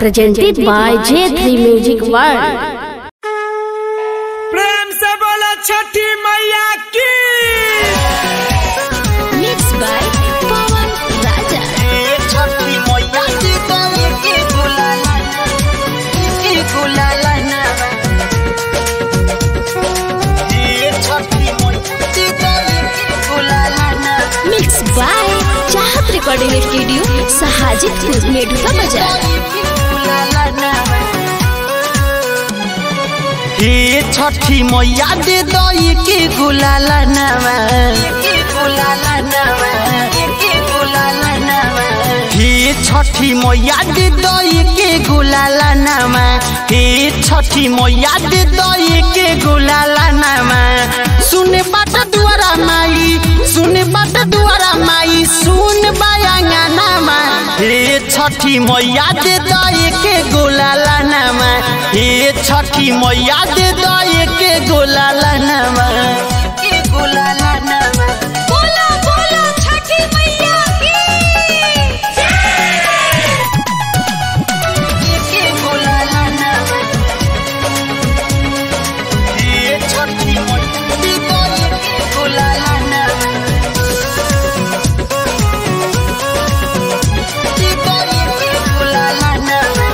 presented by J3 Music World. प्रेम से बोलो छठी मैया की Mixed by Pawan Raja. छठी मैया की गले के गुलाला के गुलाला ना ये छठी मैया की गले के गुलाला ना Mixed by Chahat Recording Studio, Sahajitpur, Meduka Bazaar. गुलाला ना हे छठी मैया दे दई के गुलाला नावा के गुलाला नावा के गुलाला नावा हे छठी मैया दे दई के गुलाला नामा हे छठी मैया दे दई के गुलाला नामा सुन बाट दुआरा माई सुन बाट दुआरा माई सुन बायांगा नामा हे छठी मैया दे दई के गुलाला नामा हे छठी मैया दे दई के गुलाला नामा के गुलाला नामा बोला बोला छठी मैया की के गुलाला नामा हे छठी मैया दे दई के गुलाला नामा दे दई के गुलाला नामा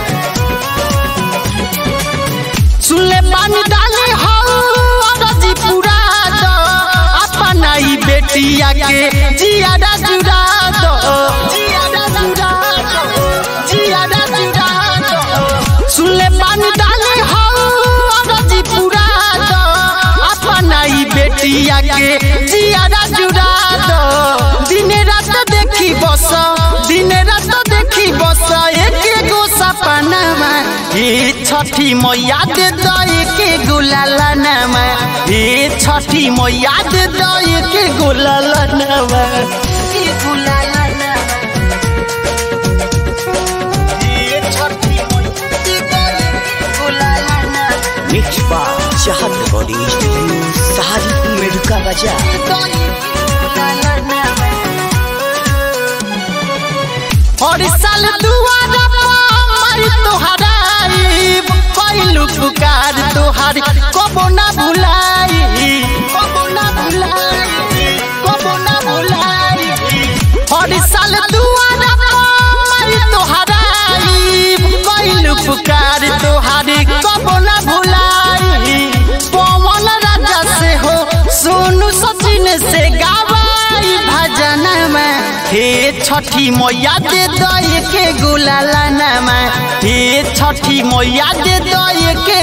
सुनले पानी डाले हो अरजी पूरा दो अपना ही बेटिया के जियादा जुड़ा दो जियादा जुड़ा दो जियादा जुड़ा दो सुनले पानी डाले हो अरजी पूरा दो अपना ही बेटिया के जियादा जुड़ा दो दिन रात देखी बस दिन रात देखी बस एक गो सपनामा हे छठी मैया दे दई के गुलाला नामा हे छठी मैया दे दई के गुलाला नामा के गुलाला नामा हे छठी मैया दे दई के गुलाला नामा मिक्स बार चाहत रिकॉर्डिंग स्टूडियो सहारनपुर मेडुका बाजार हर साल दुआरा पर तोहराई कैलू पुकार तोहार कबो ना भुलाई कबो ना भुलाई कबो ना भुलाई हर साल दुआरा पर तोहराई कैलू पुकार तोहार कबो ना भुलाई पवन राजा से हो सोनू सचिन से गावाई भजन में हे छठी मैया दे दई के गुलाला नामा हे छठी मैया दे दई के